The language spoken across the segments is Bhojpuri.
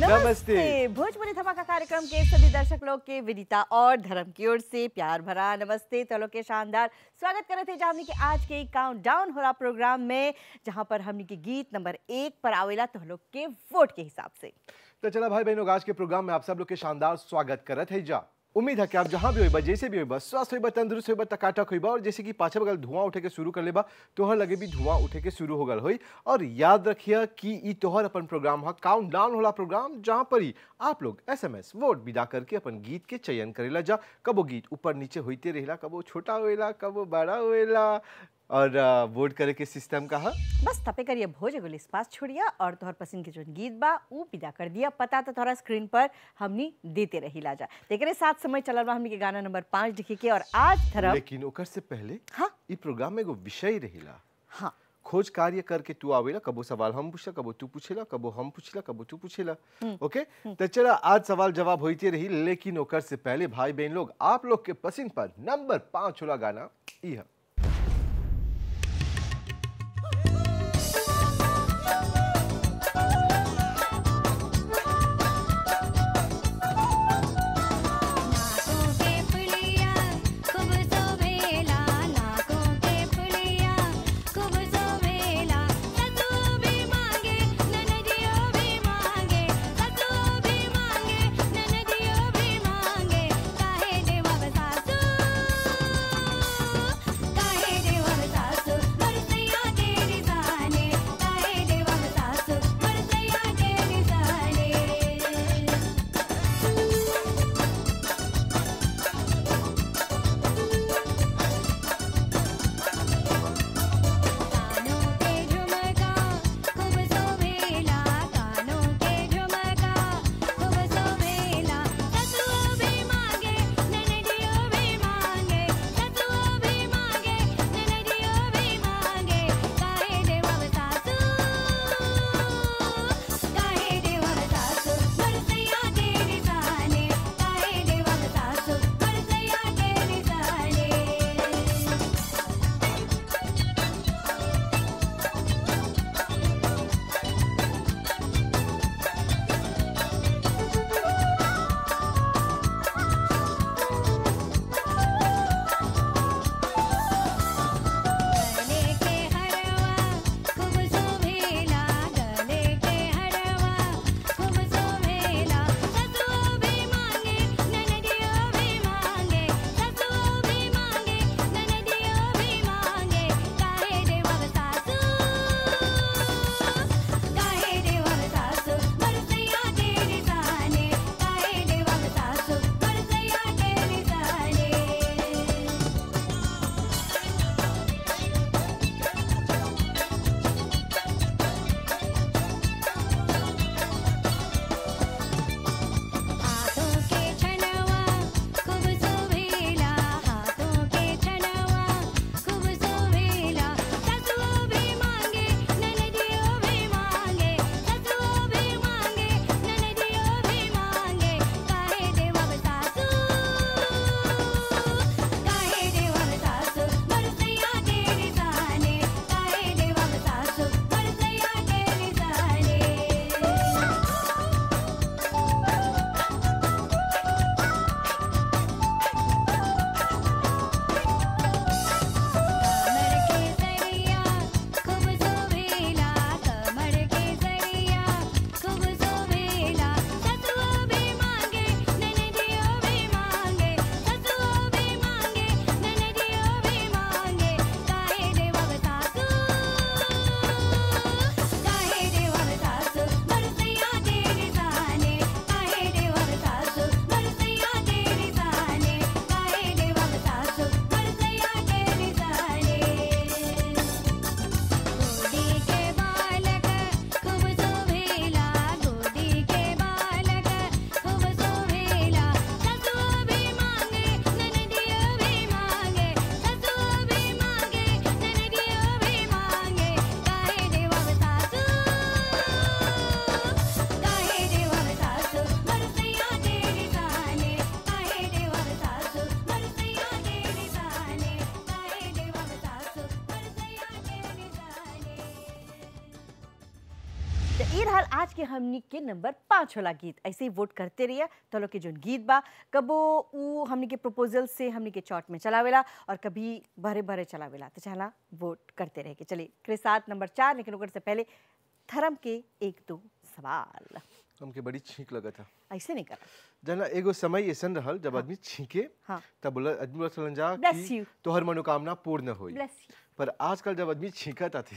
नमस्ते भोजपुरी धमाका कार्यक्रम के सभी दर्शक लोग के विदिता और धर्म की ओर से प्यार भरा नमस्ते तो लोग के शानदार स्वागत करे थे जामनी के आज के काउंट डाउन हो रहा प्रोग्राम में जहां पर हमनी के गीत नंबर एक पर आवेला तो लोग के वोट के हिसाब से तो चला भाई बहनों आज के प्रोग्राम में आप सब लोग के शानदार स्वागत करत है जा उम्मीद है कि आप जहां भी होइबा जैसे भी होइबा स्वस्थ होइबा तंदुरुस्त होइबा टकाटक होइबा और जैसे कि पाछे बगल धुआं उठे के शुरू कर लेबा तोहर लगे भी धुआं उठे के शुरू हो गल होई और याद रखिए कि ई तोहर अपन प्रोग्राम हा काउंट डाउन होला प्रोग्राम जहां पर ही आप लोग एसएमएस वोट विदा करके अपन गीत के चयन करेला जा कबो गीत ऊपर नीचे होते रहेला कबो छोटा होएला कबो बड़ा होएला और आ, वोट करे के सिस्टम का है बस तपे करिए भोज एगो पास छोड़िया और तोहर पसंद के जो गीत बा ऊ विदा कर दिया पता तो तोहरा स्क्रीन पर हमनी देते रही लाजा तेकरे साथ समय चलल बा हमनी के गाना नंबर पाँच लिखे के और आज धर्म लेकिन ओकर से पहले हाँ ई प्रोग्राम में एगो विषय रहेला हाँ खोज कार्य करके तू आवेला कबो सवाल हम पूछला कबो तू पूछेला कबो हम पूछला कबो तू पूछेला ओके तो चला आज सवाल जवाब होते रही लेकिन ओकर से पहले भाई बहन लोग आप लोग के पसंद पर नंबर पाँच होला गाना ई है नाकों के फुलिया खूब सोवेला नाकों के फुलिया खूब सोवेला ससु भी मांगे ननदियो भी मांगे ससु भी मांगे ननदियो भी मांगे काहे देवब सासु तो ये रहल आज के हमनी के नंबर पाँच होला गीत ऐसे ही वोट करते रहिए तो लोग के जोन गीत बा कबो ऊ हमनी के प्रपोजल से हमनी के चौट में चलावेला और कभी भरे भरे चलावेला तो चला वोट करते रहे के चलिए के साथ नंबर चार लेकिन ओकर से पहले धर्म के एक दो सवाल हमके बड़ी छींक लगा था ऐसे नहीं करा जना एगो समय ऐसन रहल जब आदमी छींके हाँ। तब बोला आदमी बोला चलन जा Bless कि you. तोहर मनोकामना पूर्ण होई ब्लेस यू पर आजकल जब आदमी छींकत आती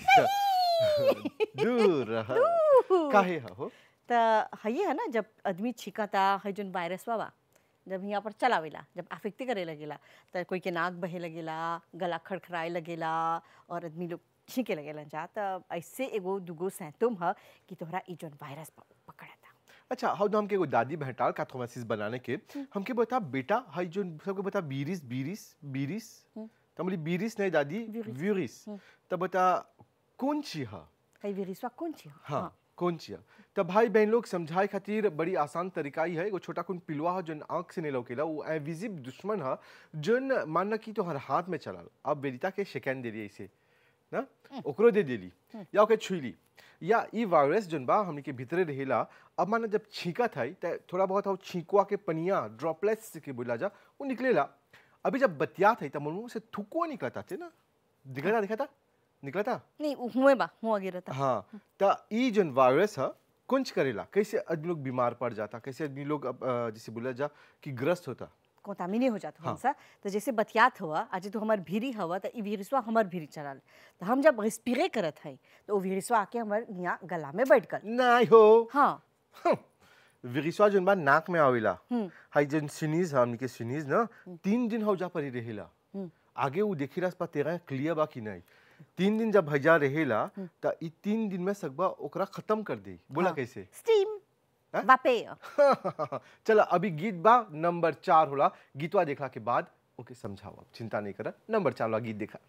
दूर रह काहे हा हो तो हई है ना जब आदमी छिकता है जोन वायरस बा जब यहाँ पर चलावेला जब अफेक्ट करे लगेला तो कोई के नाक बहे लगेला गला खड़खड़ाए लगेला और आदमी लोग छींके लगेला जा तो ऐसे एगो दुगो सैतुम ह कि तोहरा ई जोन वायरस बा उ पकड़ता अच्छा हाउ तो हमके एगो दादी भेटाल काथोमासिस बनाने के हमके बता बेटा हाई जो सबके बता बीरिस बीरिस बीरिस तो बोली बीरिस नहीं दादी वीरिस। व्यूरिस तब बता कौन ची हा है विरिसवा कौन छी ह? हाँ कौन चिया तब भाई बहन लोग समझाए खातिर बड़ी आसान तरीका ही है एगो छोटा कुन पिलुआ है जोन आंख से नहीं लौकेला वो एविजिब दुश्मन है जोन मानना की तो हर हाथ में चलाल अब वेदिता के शिकन दे रही इसे ना ओकरो दे देली या ओके छुईली या ई वायरस जोन बा हमनी के भीतरे रहेला अब माना जब छींका था त थोड़ा बहुत हो छींकुआ के पनिया ड्रॉपलेट्स के बोला जा वो निकलेला अभी जब बतिया था तब मुंह से थुकुआ निकलता थे ना दिखता दिखता निकला था नहीं उ हुए बा हुआ गिरता हाँ त ई जोन वायरस है कुंच करेला कैसे आदमी लोग बीमार पड़ जाता कैसे आदमी लोग अब, अ, जैसे बोला जा कि ग्रस्त होता कोतामिनी हो जाता हाँ। हमसा तो जैसे बतियात हुआ आज तो हमार भीरी हवा तो ई विरिसवा हमार भीरी चलल तो हम जब रिस्पिरे करत है तो वो विरिसवा आके हमार यहाँ गला में बैठ गल नहीं हो हाँ विरिसवा जोन बा नाक में आवेला हम्म। हाई जोन सिनीज हमनी के सिनीज ना तीन दिन हो जा परी रहेला आगे वो देखी रहा पा तेरा क्लियर बा कि नहीं तीन दिन जब भजा रहेला त ई तीन दिन में सकबा ओकरा खत्म कर दे बोला हाँ। कैसे स्टीम हाँ? वापे चला अभी गीत बा नंबर चार होला गीतवा देखला के बाद ओके समझाओ अब चिंता नहीं करा नंबर चार वाला गीत देखा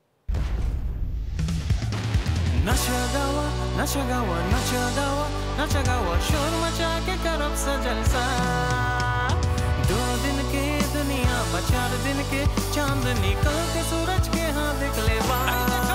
नशा गावा नशा गावा नशा गावा नशा गावा शोर मचा के करब सा जलसा दो दिन के दुनिया बचार दिन के चांद निकल के सूरज के हाथ देख ले बा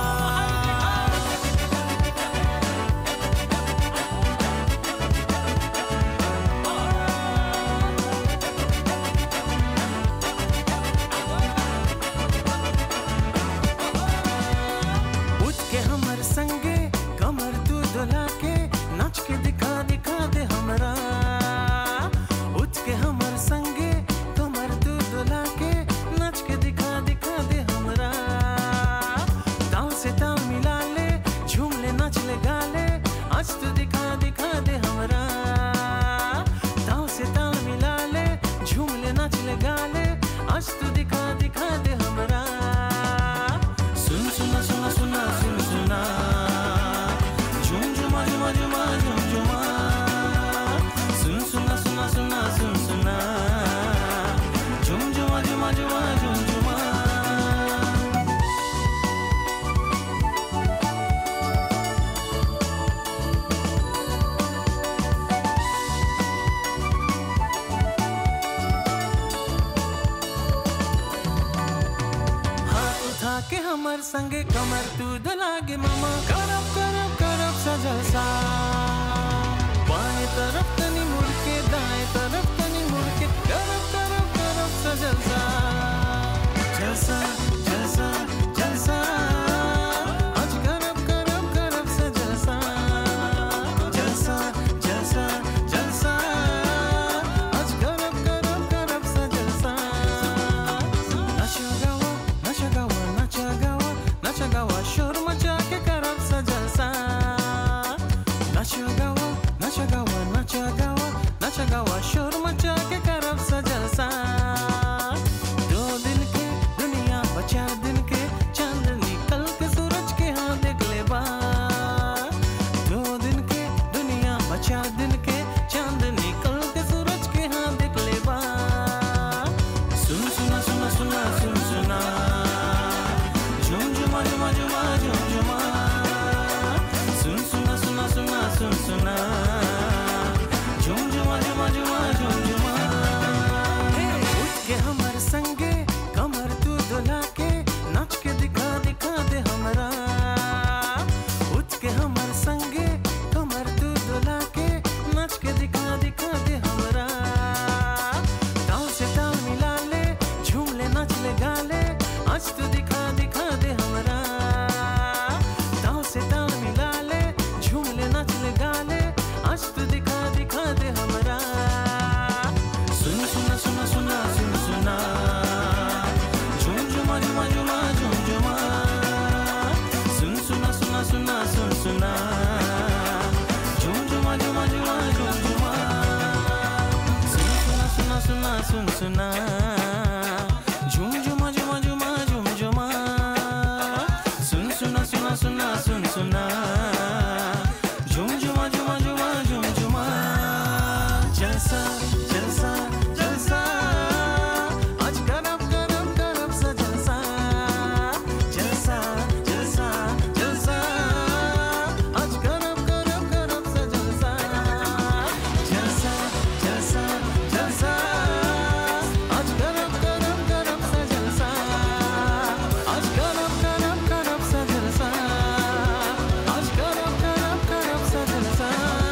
उठ के हमर संगे कमर तू डोला के नाच के दिखा दिखा दे हमरा उठ के हमर संगे कमर तू डोला के नाच के दिखा दिखा दे हमरा ताल से ताल मिला ले झूम ले नाच ले गा ले आज तू दिखा दिखा दे हमरा ताल से ताल मिला ले झूम ले नाच ले गा ले आज तू दिखा दिखा दे हमरा सुन सुना सुना सुना सुन सुना झुम झुमा झुमा झुमा झुम झुमा सुन सुना सुना सुना सुन सुना झुम झुमा झुमा झुमा झुम झुमा हाथ उठा के हमर संगे कमर तू दलागे मामा करब करब करब सजल सा बाएं तरफ तनी मुड़ के दाएं तरफ तनी मुड़ के करब करब करब सजल सा जलसा जलसा जलसा आज करब करब करब सजल सा जलसा जलसा जलसा आज करब करब करब सजल सा Nachagawa, Nachagawa, Nachagawa, Nachagawa, शोर मचा के करब सा जलसा Nachagawa, Nachagawa, Nachagawa, Nachagawa, शोर मचा के करब सा जलसा दो दिन के दुनिया बचार दिन के चांद निकल के सूरज के हाथ देख ले बा दो दिन के दुनिया बचार दिन के चांद निकल के सूरज के हाथ देख ले बा सुन सुना सुना सुना सुन सुना झुम झुमा झुमा झुमा झुम झुमा सुन सुना सुना सुना सुन सुना झुम झुमा झुमा झुमा झुम झुमा उठ के हमर संगे कमर तू डोला के नाच के दिखा दिखा दे हमरा उठ के हमर संगे कमर तू सुना झुम झुमा झुमा झुमा झुम झुमा सुन सुना सुना सुना सुन सुना झुम झुमा झुमा झुमा झुम झुमा जलसा जलसा जलसा आज गरम गरम गरम सा जलसा जलसा जलसा जलसा आज गरम गरम गरम सा जलसा जलसा जलसा जलसा आज गरम गरम गरम सा जलसा आज गरम गरम गरम सा जलसा आज गरम गरम गरम सा जलसा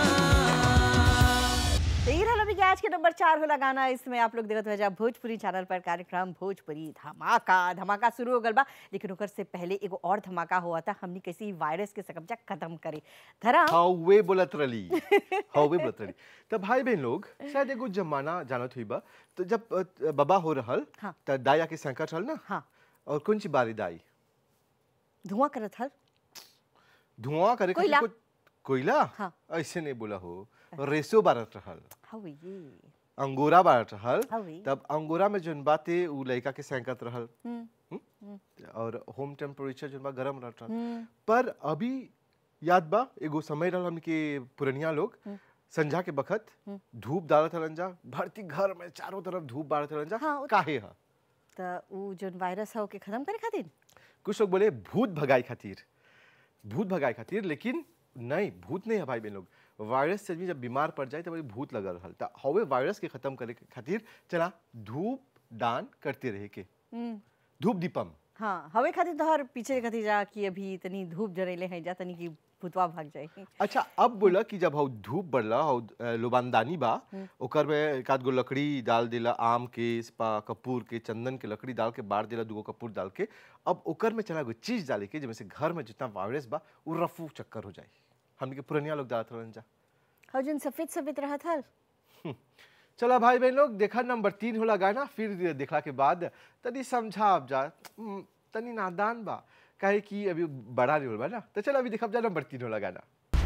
तो ये रहल अभी के आज के नंबर चार होला गाना इसमें आप लोग देखत वजह भोजपुरी चैनल पर कार्यक्रम भोजपुरी धमाका धमाका शुरू हो गल बा लेकिन ओकर से पहले एगो और धमाका हुआ था हमनी कैसे वायरस के सकब्जा खत्म करे धरा हवे बोलत रली हवे बोलत रली तब भाई बहन लोग शायद एगो जमाना जानत हुई बा तो जब अ, बाबा हो रहल हाँ। त दाया के संकट रहल ना हाँ और कौन सी बारी दाई धुआं करत हल धुआं करे खातिर कोयला। कुछ- कोयला हाँ। ऐसे नहीं बोला हो रेसो बारत रहल हवे ये अंगोरा बारत रहल हवे तब अंगोरा में जोन बाते उ लड़का के संकट रहल हम्म, और होम टेम्परेचर जोन बा गरम रहत रहल हम्म, पर अभी याद बा एगो समय रहल हमके पुरनिया लोग संझा के बखत धूप डालत रहलन जा भरती घर में चारों तरफ धूप बारत रहलन जा हाँ, वो- काहे हा त उ जोन वायरस है ओके खत्म करे खातिर कुछ लोग बोले भूत भगाई खातिर भूत भगाई खातिर लेकिन नहीं भूत नहीं है भाई बहन लोग वायरस से भी जब बीमार पड़ जाए तो बड़ी भूत लगा रहल त हवे वायरस के खत्म करे के खातिर चला धूप दान करते रहे के हम्म, धूप दीपम हाँ हवे खातिर तोहर पीछे खातिर जा कि अभी तनी धूप जरेले हैं जा तनी कि भूतवा भाग जाए अच्छा अब बोला कि जब हौ धूप बढ़ला हौ अ, लोबानदानी बा ओकर में एक आध गो लकड़ी डाल देला आम के स्पा कपूर के चंदन के लकड़ी डाल के बार देला दूगो कपूर डाल के अब ओकर में चला गो चीज डाले के जैसे घर में जितना वायरस बा वो रफू चक्कर हो जाए हमने के पुरनिया लोग डालत रहन जा हौ जोन सफेद सफेद रहत हल चला भाई बहन लोग देखा नंबर तीन होला गाना फिर देखला के बाद तनी समझाब जा हम्म, तनी नादान बा काहे कि अभी बड़ा नहीं होल बा ना तो चल अभी देखब जा नंबर तीन होला गाना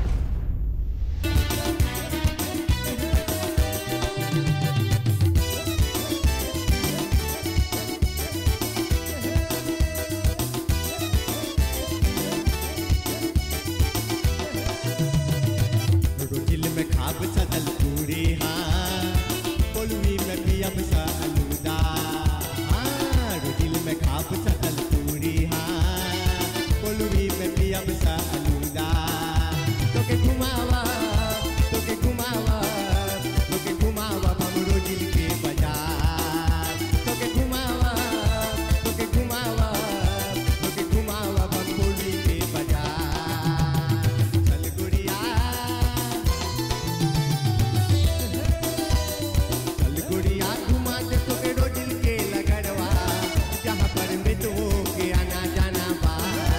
रोटिल में खाब सजल पूरी हाँ पोलवी में पियब सा अलूदा हाँ रोटिल में खाब सजल पूरी हाँ पोलवी में पियब सा अलूदा तोके घुमावा तोके घुमावा तोके घुमावा हमरो दिल के बाजार तोके घुमावा तोके घुमावा तोके घुमावा हम पोलवी के बाजार चल गुड़िया चल गुड़िया घुमा दे तोके रोडिल के लगड़वा जहाँ पर मित्रों के आना जाना बा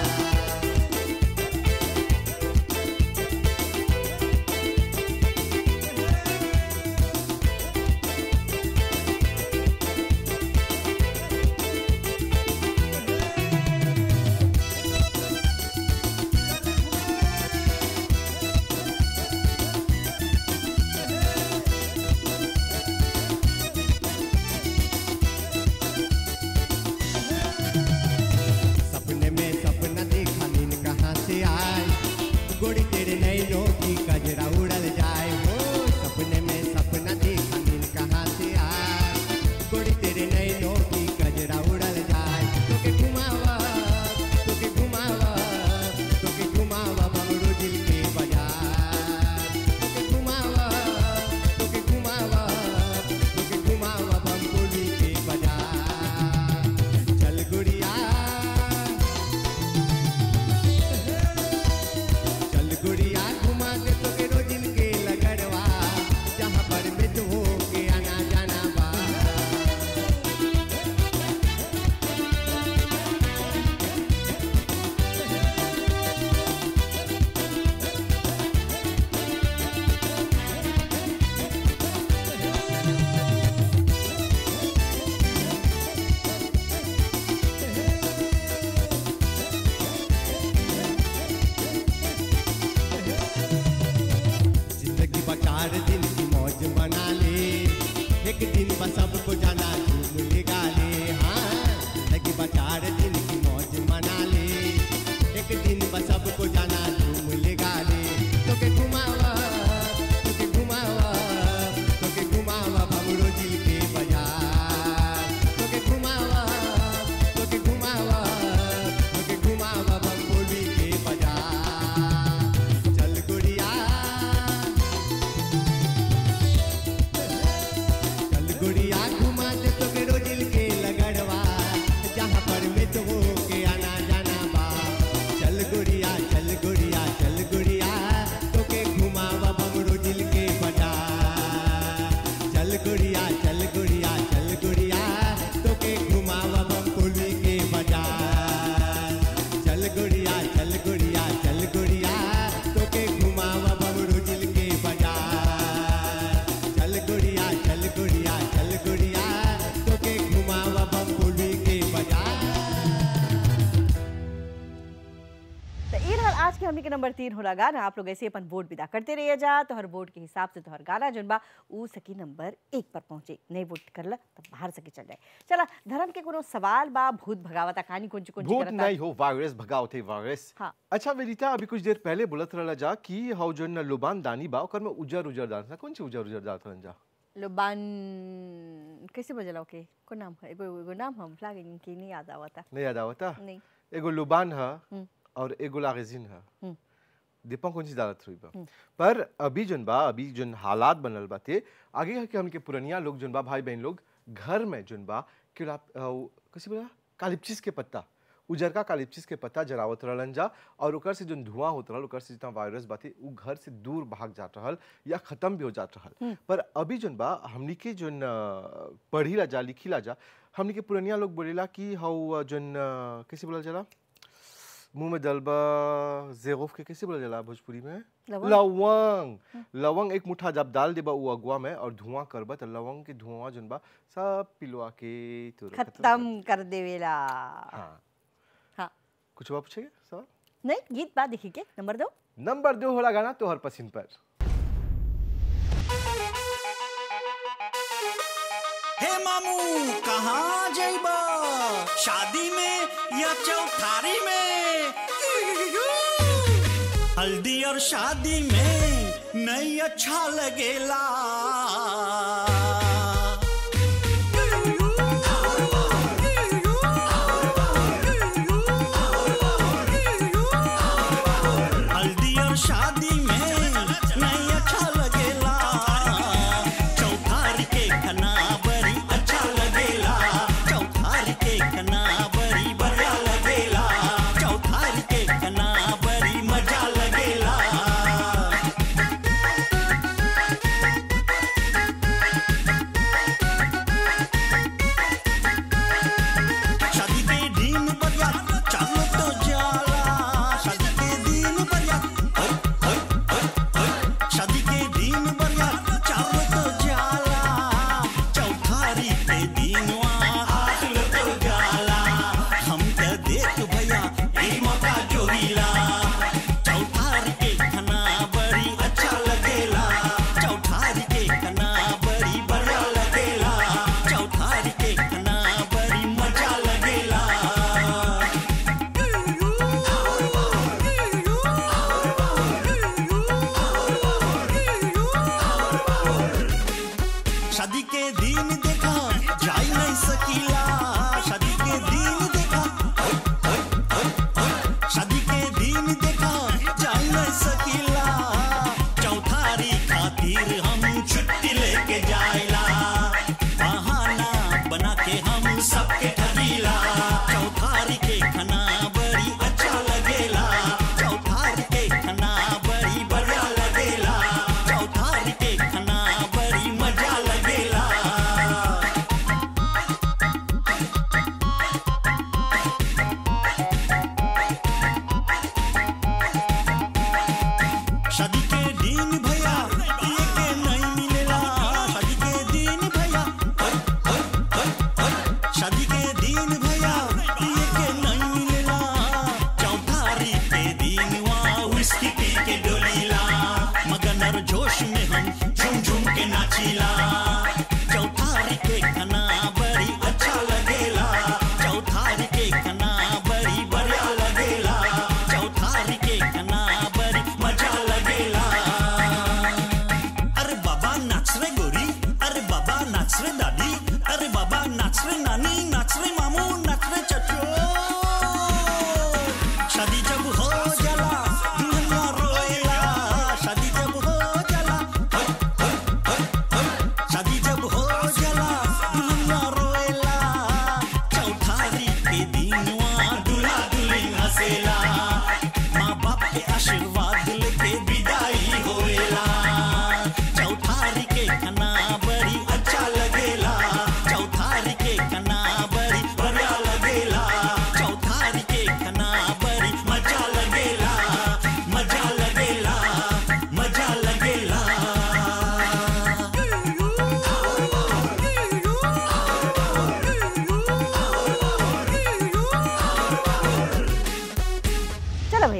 सपने में सपना देखा नींद कहाँ से आए गोड़ी तेरे नैनों की कजरा उड़ल जाए हो सपने में सपना देखा नींद कहाँ से आए गोड़ी तेरे नैनों की कजरा उड़ल जाए तोके घुमावा तोके घुमावा तोके घुमावा बमरू दिल के बाजार तोके घुमावा तोके घुमावा तोके घुमावा बमरू दिल के बाजार चल गुड़िया चल गुड़िया घुमा दे तो के रोजिन के लगड़वा जहाँ पर मित्रों के आना जाना बा जिंदगी बचार दिन की मौज बना ले एक दिन बस सबको जाना तो ये रहल आज के हमनी के नंबर तीन होला गाना आप लोग ऐसे अपन वोट विदा करते रहिए जा तो हर वोट के हिसाब से तोहर गाना जोन बा ऊ सकी नंबर एक पर पहुंचे नहीं वोट करला तो बाहर सकी चल जाए चला धर्म के कोनो सवाल बा भूत भगावता कहानी कौन ची कौन ची भूत करता नहीं हो वायरस भगाओ थे वायरस हाँ। अच्छा वेदिता अभी कुछ देर पहले बोलत रहला जा कि हौ जो न लुबान दानी बा ओकर में उजर उजर दान था कौन सी उजर उजर दान रहन जा लुबान कैसे बजला ओके को नाम है एगो एगो नाम हम लागे कि नहीं याद आवता नहीं याद आवता नहीं एगो लुबान है हम्म। और एगो लागजिन है हम्म। दीपा कौन सी दालत हुई बा पर अभी जोन बा अभी जोन हालात बनल बाते आगे के हमके पुरनिया लोग जोन बा भाई बहन लोग घर में जोन बा केला कैसे बोला कालिपचिस के पत्ता उजरका कालिपचिस के पत्ता जरावत रहलन जा और ओकर से जोन धुआं होत रहल ओकर से जितना वायरस बाते उ घर से दूर भाग जात रहल या खत्म भी हो जात रहल पर अभी जोन बा हमनी के जोन अ, पढ़ीला जा लिखीला जा हमनी के पुरनिया लोग बोलेला कि हौ जोन अ, कैसे बोला जाला मुंह में दलबा जेगोफ के कैसे बोला जाला भोजपुरी में लवंग। लवंग लवंग एक मुठ्ठा जब डाल देबा उ अगवा में और धुआं करबा त लवंग के धुआं जोन बा सब पिलवा के तुरंत खत्म कर देवेला हाँ हाँ कुछ और पूछेगा सवाल नहीं गीत बा देखी के नंबर दो नंबर दो होला गाना तोहर पसंद पर हे मामू कहाँ जइबा शादी में या चौथारी में हल्दी और शादी में नहीं अच्छा लगेला हल्दी और शादी में नहीं अच्छा लगेला चौथारी के खना बड़ी अच्छा लगेला चौथारी के खना बड़ी बढ़िया लगेला चौथारी के खना बड़ी मजा लगेला शादी के दिन बढ़िया चलो तो जाला शादी के दिन बढ़िया ओए, ओए, ओए, ओए। शादी के दिन बढ़िया चलो तो जाला चौथारी के दिन आग तो जाला हम के देख भैया ई मौका जोरीला चौथारी के खाना बड़ी अच्छा लगेला चौथारी के खाना बड़ी बढ़िया लगेला चौथारी के खाना बड़ी मजा लगेला शादी के दिन देखा जाई नहीं सकीला शादी के दिन देखा ओए, ओए, ओए, ओए। शादी के दिन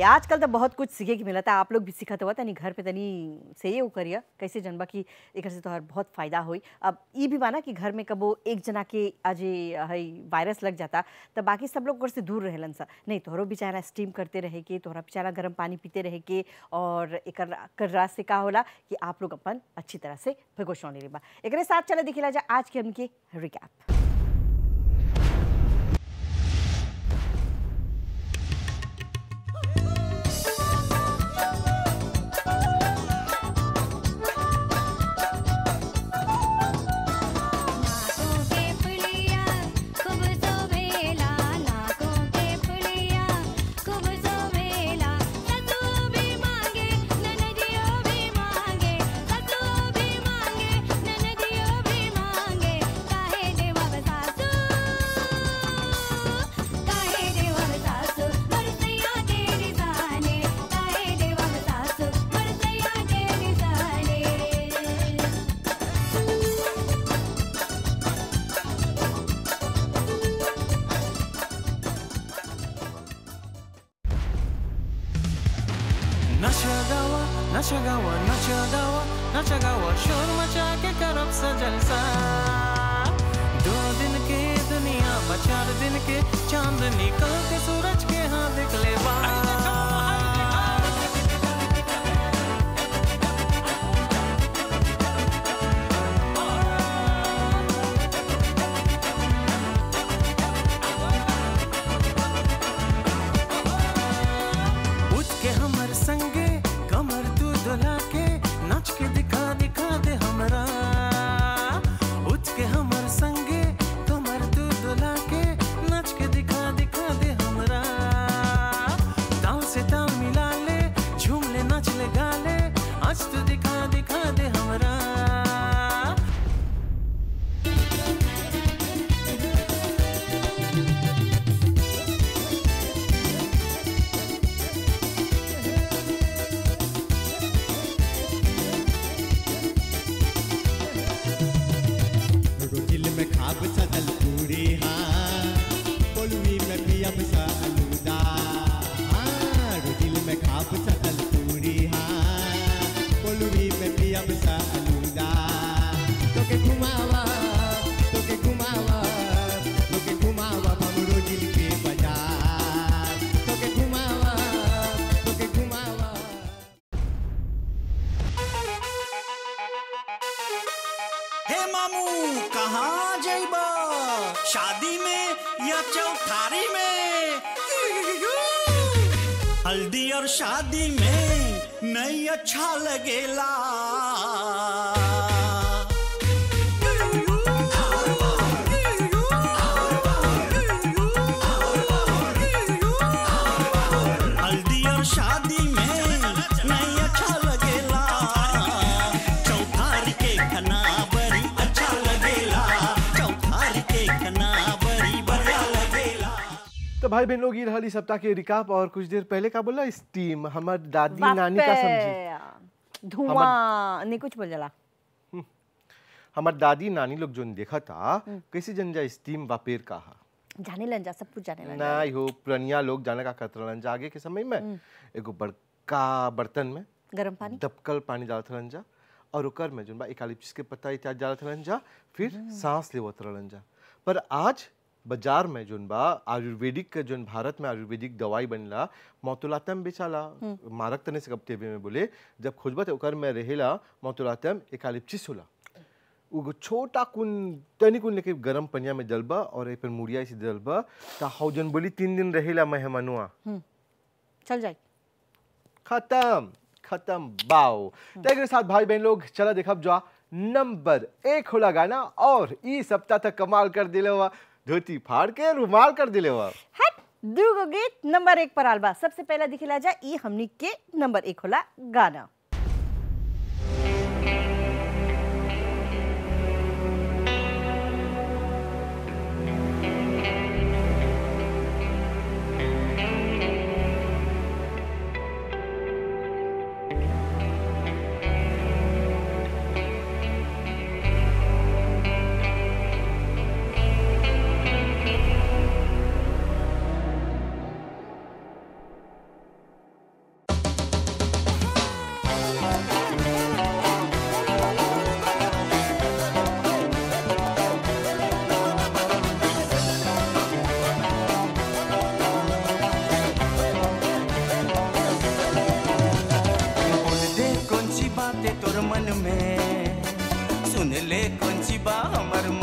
आजकल तो बहुत कुछ सीखे के मिलता आप लोग भी सीखत हुआ तनी घर पे तनी से ये करिए कैसे जनबा कि एक से तोहर बहुत फायदा होई अब ये भी माना कि घर में कबो एक जना के आज ये हई वायरस लग जाता तो बाकी सब लोग ओकर से दूर रहेलन सा नहीं तोहरो भी चाहला स्टीम करते रहे के तोहरा भी चाहला गर्म पानी पीते रहे के और एकर कर से का होला कि आप लोग अपन अच्छी तरह से प्रिकॉशन ले लेबा एकरे साथ चला दिखेला जा आज के हमके रिकैप नाकों के फुलिया खूब सोभेला नाकों के फुलिया खूब सोभेला ससु भी मांगे ननदियो भी मांगे ससु भी मांगे ननदियो भी मांगे काहे देवा सासु काहे देवा सासु बरसैया तेरी साने काहे देवा सासु बरसैया तेरी साने नशा गावा नशा गावा नशा गावा नशा गावा शोर मचा के करब सा जलसा दो दिन के दुनिया बा चार दिन के चांद निकल के सूरज के हाथ निकले बा उठ के हमर संगे कमर तू डोला के नाच के दिखा दिखा दे हमरा उठ के हमर संगे कमर तू डोला के नाच के दिखा दिखा दे हमरा ताल से ताल मिला ले झूम ले नाच ले गा ले आज तू दिखा दिखा दे हमरा रोटिल में खाब सजल पूरी हाँ कोलवी में पियब सा अलूदा हाँ रोटिल में खाब सजल पूरी हाँ कोलवी में पियब सा अलूदा तोके घुमावा तोके घुमावा तोके घुमावा हमरो दिल के बाजार तोके घुमावा तोके घुमावा हे मामू कहाँ जइबा शादी में या चौथारी में हल्दी और शादी में नहीं अच्छा लगेला हल्दी और शादी में नहीं अच्छा लगेला चौथारी के खाना बड़ी अच्छा लगेला चौथारी के खाना बड़ी बढ़िया लगेला तो भाई बहन लोग ये रहल इस सप्ताह के रिकाप और कुछ देर पहले का बोला स्टीम हमार दादी नानी का समझी समझी धुआं नहीं कुछ बोल जला हमार दादी नानी लोग जोन देखा था कैसे जन जा स्टीम वापेर का हा जाने लन जा सब कुछ जाने लन जा। ना हो पुरनिया लोग जाने का करत रहलन जा आगे के समय में एगो बड़का बर्तन में गरम पानी दबकल पानी डालत रहलन जा और ओकर में जोन बा इकालिप्स के पत्ता इत्यादि डालत रहलन जा फिर सांस लेवत रहलन जा पर आज बाजार में जोन बा आयुर्वेदिक के जोन भारत में आयुर्वेदिक दवाई बनला मौतुलातम बेचाला मारक तने से कब टीवी में बोले जब खोजबा तो ओकर में रहेला मौतुलातम इकालिप्सिस होला उगो छोटा कुन तनी कुन लेके गरम पनिया में डलबा और ए पर मुड़िया से डलबा ता हौ जन बोली तीन दिन रहेला मेहमानुआ चल जाए खत्म खत्म बाओ तो एकरे साथ भाई बहन लोग चला देखब जा नंबर एक होला गाना और ई सप्ताह तक कमाल कर दिले हुआ धोती फाड़ के रुमाल कर दिले हुआ हट दूगो गीत नंबर एक पर आलबा सबसे पहला दिखला जा ई हमनी के नंबर एक होला गाना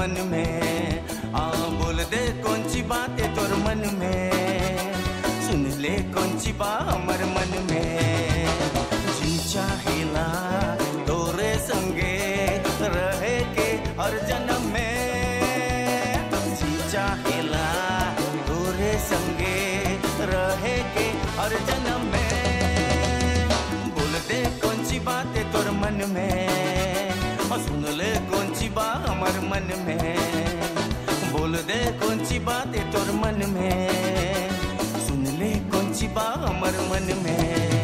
मन में आ बोल दे कौन सी बात है तोर मन में सुन ले कौन सी बात हमर मन में जी चाहेला तोरे संगे रहे के हर जन्म में जी चाहेला तोरे संगे रहे के हर जन्म में बोल दे कौन सी बात है तोर मन में और सुन ले कौन सी बात हमर मन में बोल दे कौन सी बात है तोर मन में सुन ले कौन सी बात हमर मन में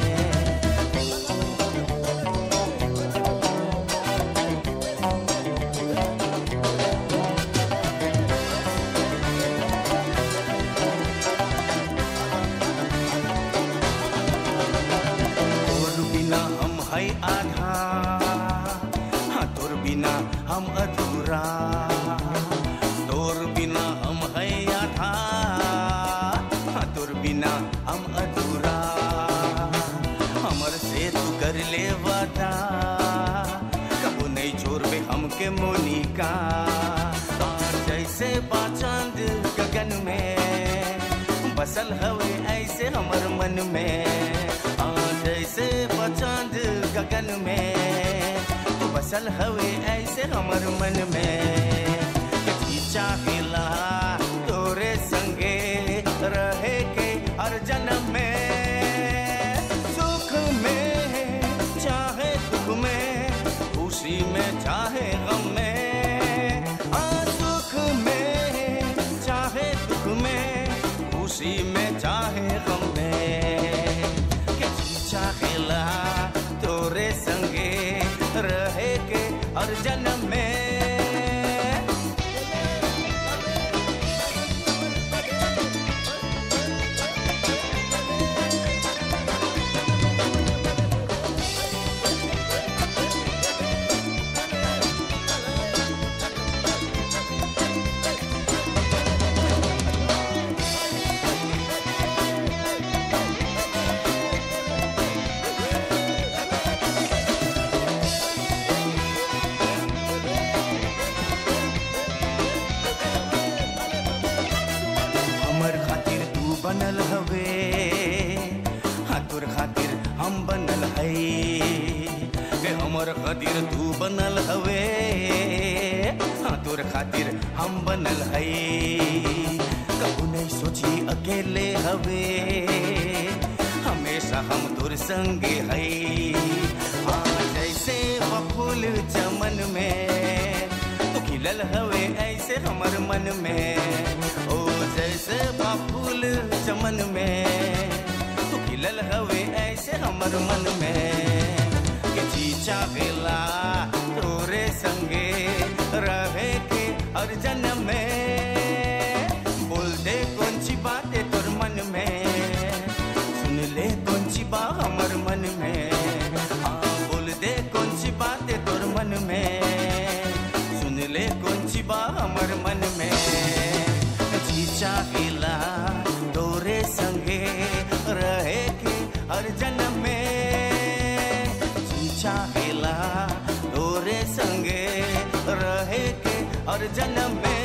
तोर बिना हम है आधा हाँ तोर बिना हम अधूरा तोर बिना हम है आधा हाँ तोर बिना हम अधूरा हमर से तू कर ले वादा कबू नहीं छोड़बे हमके मोनिका हाँ, जैसे बाचांद गगन में बसल हवे ऐसे हमर मन में हाँ, जैसे बचांद गगन में तू बसल हवे ऐसे हमर मन में कथी चाहेला तोरे संगे रहे के हर जन्म में सुख में चाहे दुख में खुशी में चाहे गम में हाँ, सुख में चाहे दुख में खुशी में चाहे गम में किसी चाहेला तोरे संगे रहे के हर जन्म में हमर खातिर तू बनल हवे हाँ तोर खातिर हम बनल है के हमर खातिर तू बनल हवे हाँ तोर खातिर हम बनल है कबू नहीं सोची अकेले हवे हमेशा हम तोर संगे है हाँ जैसे वो फूल चमन में तू खिलल हवे ऐसे हमर मन में ओ जैसे बा फूल चमन में तू खिलल हवे ऐसे हमर मन में कि जी चाहेला तोरे संगे रहे के हर जन्म में बोल दे कौन सी बात है तोर मन में सुन ले कौन सी बात हमर मन में हाँ बोल दे कौन सी बात है तोर मन में सुन ले कौन सी बात हमर मन में जी चाहेला तोरे संगे रहे के हर जन्म में जी चाहेला तोरे संगे रहे के हर जन्म में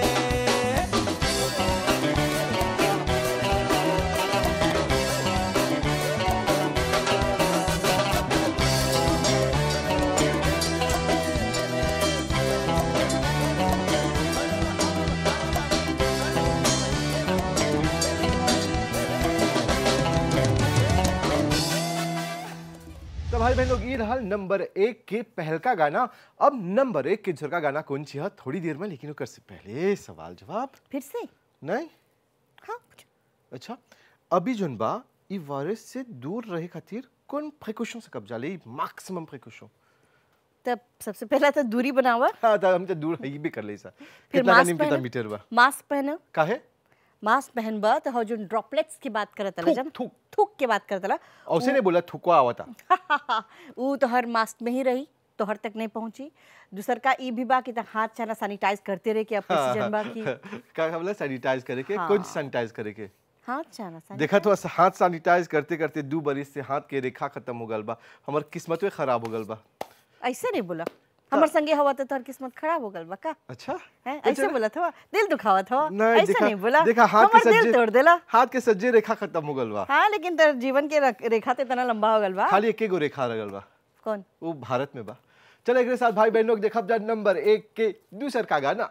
तो भाई बहन लोग ये रहा नंबर एक के पहल का गाना अब नंबर एक के झर का गाना कौन सी है थोड़ी देर में लेकिन ओकर से पहले सवाल जवाब फिर से नहीं हाँ अच्छा अभी जोन बा ई वायरस से दूर रहे खातिर कौन प्रिकॉशन से कब्जा ले मैक्सिमम प्रिकॉशन तब सबसे पहला तो दूरी बनावा हाँ तो हम तो दूर है भी कर ले सा फिर कितना मास्क निम कितना पहनो मीटर बा मास्क पहनो काहे मास्क पहनबा तो हो जो ड्रॉपलेट्स की बात करत हला थूक, जब थूक। थूक के बात करत हला औसे ने बोला थुकवा आवता ऊ तो हर मास्क में ही रही तो हर तक नहीं पहुंची दूसर का ई भी बा कि त हाथ छाना सैनिटाइज करते रहे कि अब सीजन बा कि का बोला सैनिटाइज करे के हाँ। कौन सैनिटाइज करे के हाथ छाना sanitize- देखा तो हाथ सैनिटाइज करते करते दू बरिस से हाथ के रेखा खत्म हो गल बा हमर किस्मत खराब हो गल बा ऐसे नहीं बोला हमर संगे हवा तो तोहर किस्मत खराब हो गल बा का अच्छा हैं तो ऐसे चलो। बोला था दिल दुखावत हो नहीं ऐसे देखा नहीं बोला देखा हाथ के हमर दिल सज्जे तोड़ देला हाथ के सज्जे रेखा खत्म हो गल बा हाँ लेकिन तेरे जीवन के रक- रेखा ते इतना लंबा हो गल बा खाली एके गो रेखा रगल बा कौन वो भारत में बा चलो एक साथ भाई बहनों के देखब जा नंबर एक के दूसर का गाना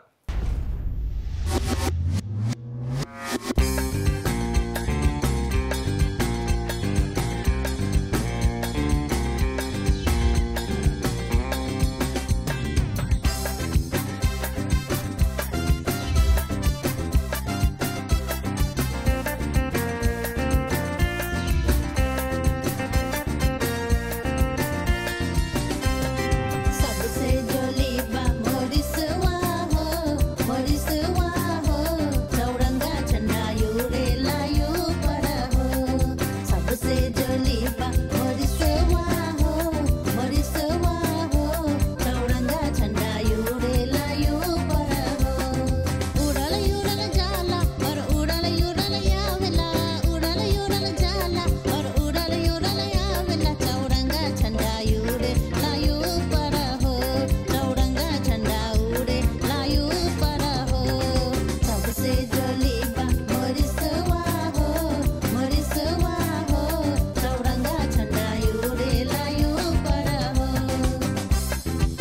सबसे जोली बा मोरिसवा हो मोरिसवा हो चौरंगा झंडा यूरे लायू पर हो सबसे जोली बा मोरिसवा हो मोरिसवा हो चौरंगा झंडा यूरे लायू पर हो उड़ल उड़ल जाला और उड़ल उड़ल आवेला उड़ल उड़ल जाला और उड़ल उड़ल आवेला चौरंगा झंडा उड़े लायू पर हो चौरंगा झंडा उड़े लायू पर हो सबसे जोली बा मोरिसवा हो मोरिसवा हो चौरंगा झंडा उड़े लायू पर हो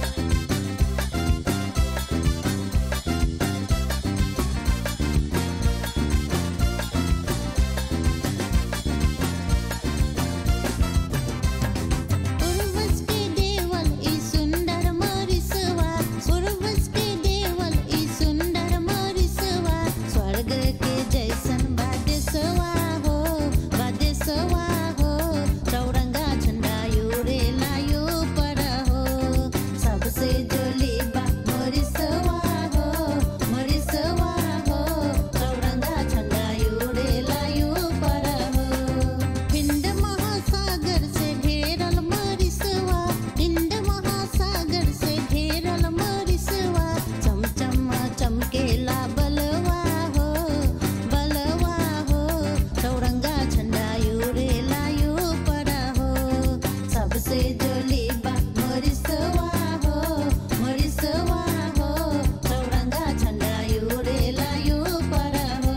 पूर्वज के देवल ई सुंदर मोरिसवा पूर्वज के देवल ई सुंदर मोरिसवा स्वर्ग के जैसन बादेसवा हो बादेसवा हो चौरंगा झंडा यूरे लायू पर हो सबसे जोली बा मोरिसवा हो मोरिसवा हो चौरंगा झंडा यूरे लायू पर हो हिंद महासागर से घेरल मरिसवा हिंद महासागर से घेरल मरिसवा चमचम चमकेला बलवा हो बलवा हो चौरंगा झंडा यूरे लायू पर हो सबसे जोली बा मरिसवा हो मरिसवा हो चौरंगा झंडा यूरे लायू पर हो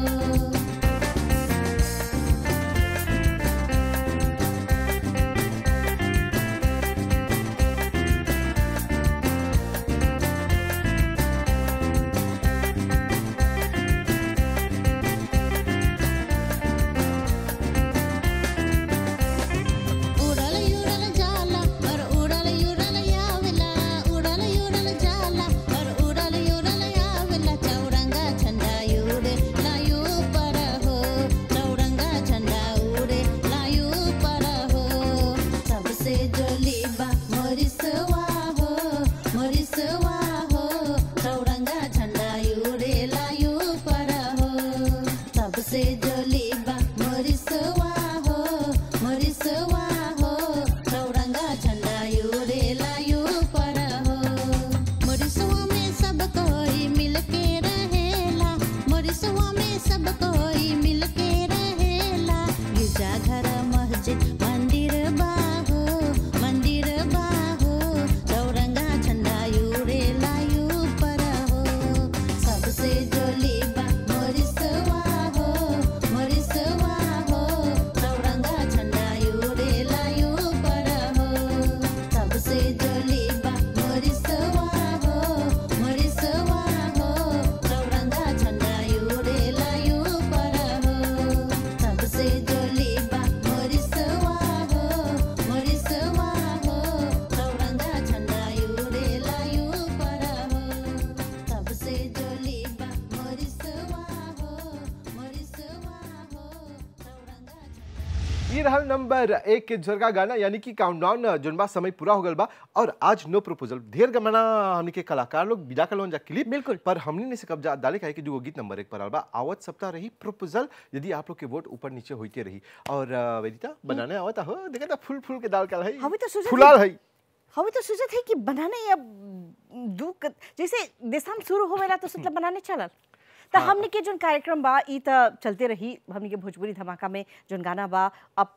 उड़ल उड़ल जाला और उड़ल उड़ल आवेला उड़ल उड़ल जाला और उड़ल उड़ल आवेला चौरंगा झंडा उड़े लायू पर हो चौरंगा झंडा उड़े लायू पर हो सबसे जोली बा मोरिसवा हो मोरिसवा हो चौरंगा झंडा उड़े लायू पर हो सबसे जोली बा मोरिसवा हो मोरिसवा हो चौरंगा झंडा उड़े लायू पर हो मोरिसवा में सब कोई मिल के रहेला मोरिसवा में सब कोई मिल के रहेला गिरजा घर मस्जिद मंदिर बाहो मंदिर बाहो चौरंगा झंडा उड़े लायू पर हो सबसे जोली बा मोरिसवा हो मोरिसवा हो चौरंगा झंडा उड़े लायू पर हो सबसे जोली बा मोरिसवा हो मोरिसवा हो चौरंगा झंडा उड़े लायू पर हो सबसे जोली बा मोरिसवा हो मोरिसवा हो चौरंगा झंडा उड़े लायू पर हो सबसे जोली बा मोरिसवा हो मोरिसवा हो चौरंगा झंडा ये रहल नंबर एक के झरका गाना यानी कि काउंटडाउन जोन समय पूरा हो गल बा और आज नो प्रपोजल ढेर गमना हमनी के कलाकार लोग बिदा कलोन जा क्लिप बिल्कुल। पर हमने ने से कब्जा डाले काहे कि जो गीत नंबर एक पर आल बा आवत सप्ताह रही प्रपोजल यदि आप लोग के वोट ऊपर नीचे होते रही और अ, वेदिता बनाने आवत हो देखा था फूल फूल के दाल का है हमें तो सोचा फुलाल है हमें तो सोचत है कि बनाने अब दू क- जैसे देशम शुरू होवेला तो मतलब बनाने चलल त हाँ। हमने के जोन कार्यक्रम बा ई त चलते रही हमने के भोजपुरी धमाका में जोन गाना बा अब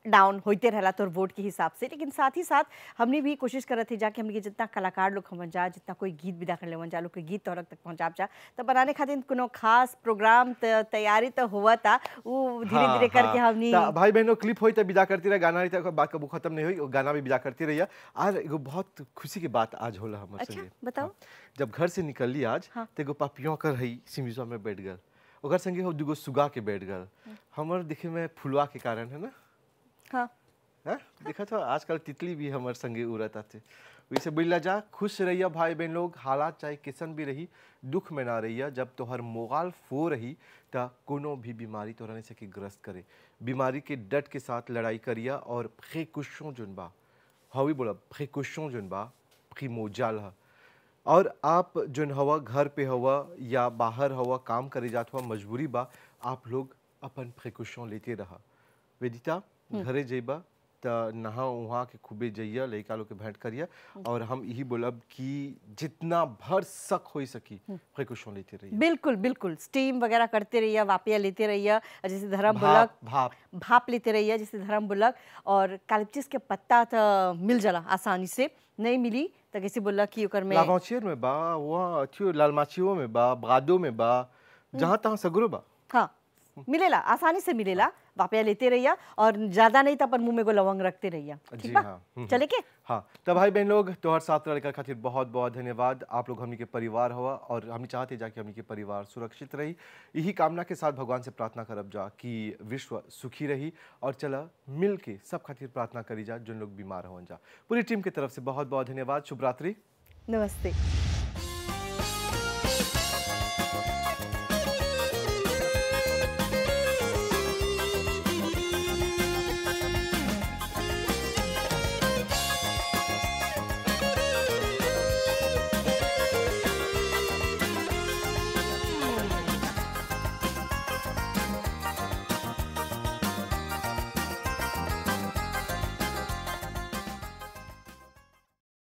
डाउन होते रहला तोर वोट के हिसाब से लेकिन साथ ही साथ हमने भी कोशिश करत थी जाके हमने के जितना कलाकार लोग हमन जा जितना कोई गीत विदा कर लेवन जा लोग के गीत तोहरक तक पहुंचाब जा तो बनाने खातिर कोनो खास प्रोग्राम त तैयारी तो हुआ था वो धीरे धीरे करके हमनी ता भाई बहनों क्लिप होई त विदा करती रहे गाना रही त बात कबू खत्म नहीं हुई गाना भी विदा करती रही आज एगो बहुत खुशी की बात आज होला हमर अच्छा, संगे बताओ। हाँ, जब घर से निकलली आज हाँ। तो एगो पापियों कर हई सिमिजवा में बैठ गल ओकर संगे हो दुगो सुगा के बैठ गल हमर दिखे में फुलवा के कारण है ना हाँ हाँ देखा था आजकल तितली भी हमारे संगे उड़त आते वैसे बोला जा खुश रहिया भाई बहन लोग हालात चाहे किसन भी रही दुख में ना रहिया जब तोहर मोगाल फो रही त कोनो भी बीमारी तोहरा नहीं सके ग्रस्त करे बीमारी के डट के साथ लड़ाई करिया और प्रिकॉशन जोन बा हवी बोला प्रिकॉशन जोन बा प्रिमोजाल है और आप जोन हवा घर पे हवा या बाहर हवा काम करे जात हुआ मजबूरी बा आप लोग अपन प्रिकॉशन लेते रहा वेदिता घरे जइबा त नहा उहा के खूबे जइया लइका लोग के भेंट करिया और हम यही बोलब कि जितना भर सक होई सकी प्रिकॉशन लेते रहिए बिल्कुल बिल्कुल स्टीम वगैरह करते रहिए वापिया लेते रहिए और जैसे धर्म भाप बुलक भाप भाप लेते रहिए जैसे धर्म बुलक और कालिपचिस के पत्ता तो मिल जाला आसानी से नहीं मिली तो कैसे बोला कि ओकर में लावांचियर में बा वहाँ अथियो लालमाचियो में बा ब्रादो में बा जहाँ तहाँ सगरो बा हाँ मिलेला आसानी से मिलेला वापिया लेते रहिए और ज्यादा नहीं तो अपन मुंह में को लवंग रखते रहिए जी ठीक बा हाँ, हम्म, चले के हाँ तो भाई बहन लोग तोहर साथ रहकर खातिर बहुत बहुत धन्यवाद आप लोग हमनी के परिवार हुआ और हम चाहते जा कि हमनी के परिवार सुरक्षित रही यही कामना के साथ भगवान से प्रार्थना करब जा कि विश्व सुखी रही और चला मिल के सब खातिर प्रार्थना करी जा जिन लोग बीमार हों जा पूरी टीम की तरफ से बहुत बहुत धन्यवाद शुभ रात्रि नमस्ते